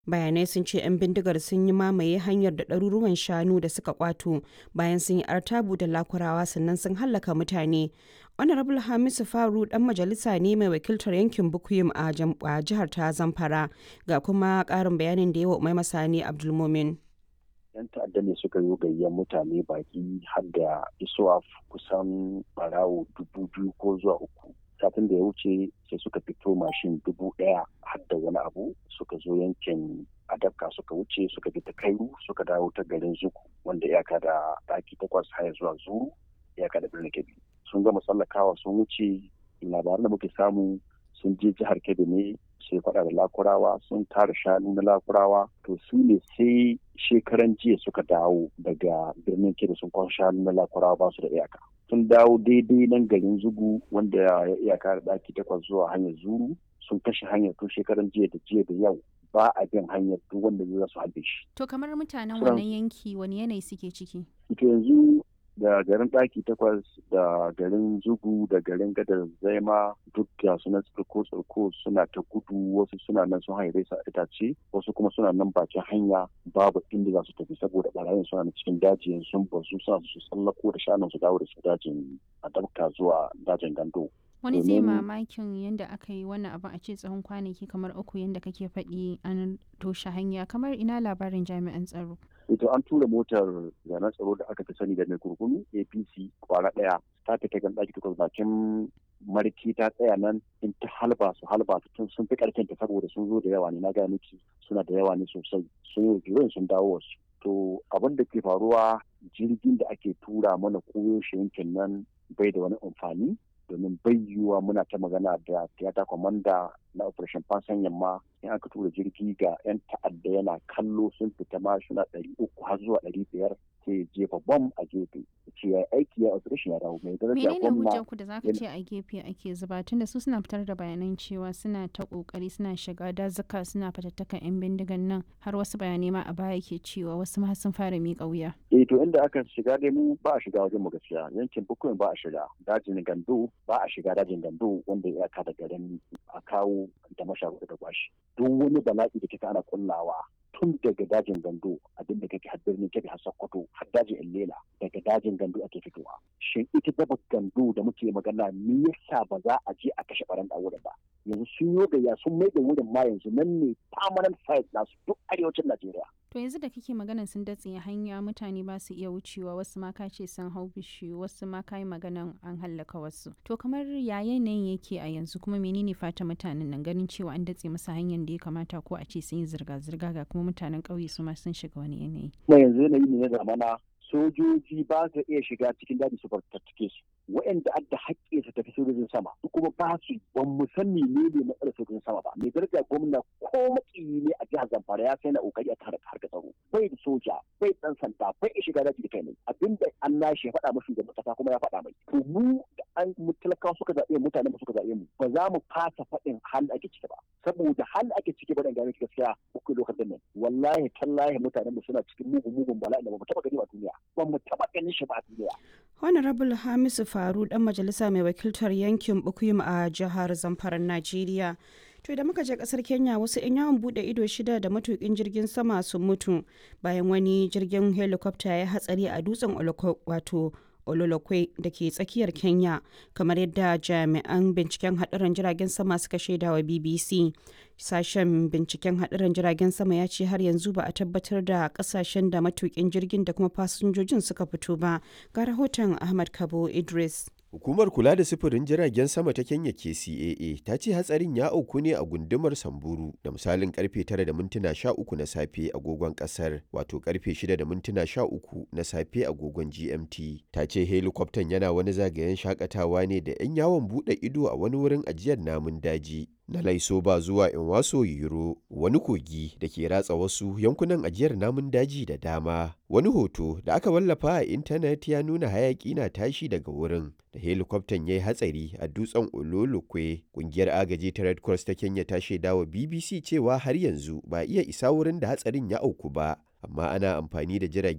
bayanai sun ce 'yan bindigar sun yi mamaye hanyar da ɗaruruwan shanu da suka kwato bayan sun yi artabu da lakurawa sannan sun hallaka mutane honorable hamisu faru dan majalisa ne mai wakiltar yankin bukuyum a jihar ta zamfara ga kuma ƙarin bayanin da yawa umai masani abdulmumin yan ta'adda ne suka yi gayyar mutane baki har da isuwa kusan barawo dubu biyu ko zuwa uku satin da ya wuce sai suka fito mashin dubu ɗaya har da wani abu suka zo yankin adabka suka wuce suka bi ta kairu suka dawo ta garin zuku wanda iyaka da ɗaki takwas haya zuwa zuru iyaka da birnin kebbi sun gama tsallakawa sun wuce labaran da muke samu sun je jihar kebbi ne sai faɗa da lakurawa sun tara shanu na lakurawa to su ne sai shekaran jiya suka dawo daga birnin kebbi sun kwan shanu na lakurawa ba su da iyaka sun dawo daidai nan garin zugu wanda ya iyaka da ɗaki takwas zuwa hanyar zuru sun kashe hanyar tun shekaran jiya da jiya da yau ba a bin hanyar duk wanda zai su halbe shi. To kamar mutanen wannan yanki wani yanayi suke ciki? Ito yanzu da garin ɗaki takwas da garin zugu da garin gadar zaima duk da suna tsirko tsirko suna ta gudu wasu suna nan sun haire sa itace wasu kuma suna nan bakin hanya babu inda za su tafi saboda barayin suna na cikin dajin sun bazu suna su tsallako da shanun su dawo da su dajin a dabka zuwa dajin gando. wani zai mamakin yadda aka yi wannan abin a ce tsawon kwanaki kamar uku yadda kake faɗi an toshe hanya kamar ina labarin jami'an tsaro ito an tura motar zanen tsaro da aka fi sani da mai kurkunu apc kwara ɗaya ta fita gan ɗaki takwas bakin marki ta tsaya nan in ta halba su halba tun sun fi ƙarfin ta saboda sun zo da yawa ne na gaya miki suna da yawa ne sosai sun yi sun dawo wasu to abin da ke faruwa jirgin da ake tura mana koyo shi yankin nan bai da wani amfani domin bayyuwa muna ta magana da tiyata kwamanda na operation fansan yamma in aka tura jirgi ga 'yan ta'adda yana kallo sun fita ma suna ɗari uku har zuwa ɗari biyar sai jefa bom a gefe ce ya aiki ya operation ya dawo mai daraja menene hujjar ku da zaka ce a gefe ake zuba tunda su suna fitar da bayanan cewa suna ta kokari suna shiga dazuka suna fatattakan yan bindigan nan har wasu bayanai ma a baya ke cewa wasu ma sun fara miƙa wuya eh to inda aka shiga dai mu ba a shiga wajen mu gaskiya yankin bukuyin ba a shiga dajin gando ba a shiga dajin gando wanda ya ka da garin a kawo da masharuɗa da kwashi duk wani bala'i da kika ana kullawa tun daga dajin gando abin da kake har birnin kebe har sokoto har dajin illela daga dajin gando ake fitowa shin ita daba gando da muke magana me yasa ba za a je a kashe baran da wurin ba yanzu sun yi gayya sun mai da wurin ma yanzu nan ne permanent site nasu duk arewacin najeriya to yanzu da kake maganan sun datse hanya mutane ba su iya wucewa wasu ma ka ce sun hau bishiyu wasu ma ka yi maganan an hallaka wasu to kamar ya yanayin yake a yanzu kuma menene fata mutanen nan ganin cewa an datse masa hanyar da ya kamata ko a ce sun yi zirga-zirga ga kuma mutanen ƙauye su ma sun shiga wani yanayi. kuma yanzu yanayi ne na zamana sojoji ba su iya shiga cikin daji su fartattake su waɗanda adda haƙƙi su tafi sojojin sama su kuma ba su ban mu san ne ne matsalar sojojin sama ba mai daraja gwamna ko makiyi ne a jihar zamfara ya sai na kokari a tare harkar tsaro bai da soja bai dan sanda bai iya shiga daji da kai ne abinda an nashi ya faɗa mashi da kasa kuma ya faɗa mai to mu da an mu talakawa suka zaɓe mutane ba suka zaɓe mu ba za mu fasa faɗin hal ake ciki ba saboda hal ake ciki ba dan gane gaskiya uku lokacin nan wallahi tallahi mutanen mu suna cikin mugun mugun bala'i da ba mu taɓa gani ba duniya ba mu taɓa ganin shi ba a duniya honorable hamisu faru dan majalisa mai wakiltar yankin bukuyum a jihar zamfaran najeriya to da muka je kasar kenya wasu 'yan yawon bude ido shida da matukin jirgin sama sun mutu bayan wani jirgin helicopter ya hatsari a dutsen wato ololokwe da ke tsakiyar kenya kamar yadda jami'an binciken haɗarin jiragen sama suka shaida wa bbc sashen binciken haɗarin jiragen sama ya ce har yanzu ba a tabbatar da ƙasashen da matukin jirgin da kuma fasinjojin suka fito ba ga rahoton ahmad kabo idris Hukumar kula da sufurin jiragen sama ta Kenya KCAA ta ce hatsarin ya auku ne a gundumar Samburu da misalin karfe 9 da mintuna 13 na safe agogon kasar wato karfe 6 da mintuna 13 na safe agogon GMT. Ta ce helikwaftan yana wani zagayen shakatawa ne da 'yan yawon bude ido a wani wurin ajiyar namun daji. Na laiso ba zuwa Inwaso Yiro wani kogi da ke ratsa wasu yankunan ajiyar namun daji da dama. Wani hoto da aka wallafa a intanet ya nuna hayaki na tashi daga wurin da helikwaftan ya yi hatsari a dutsen Ololokwe. Kungiyar agaji ta Red Cross ta Kenya ta shaidawa BBC cewa har yanzu ba iya isa wurin da hatsarin ya auku ba. amma ana amfani da jiragen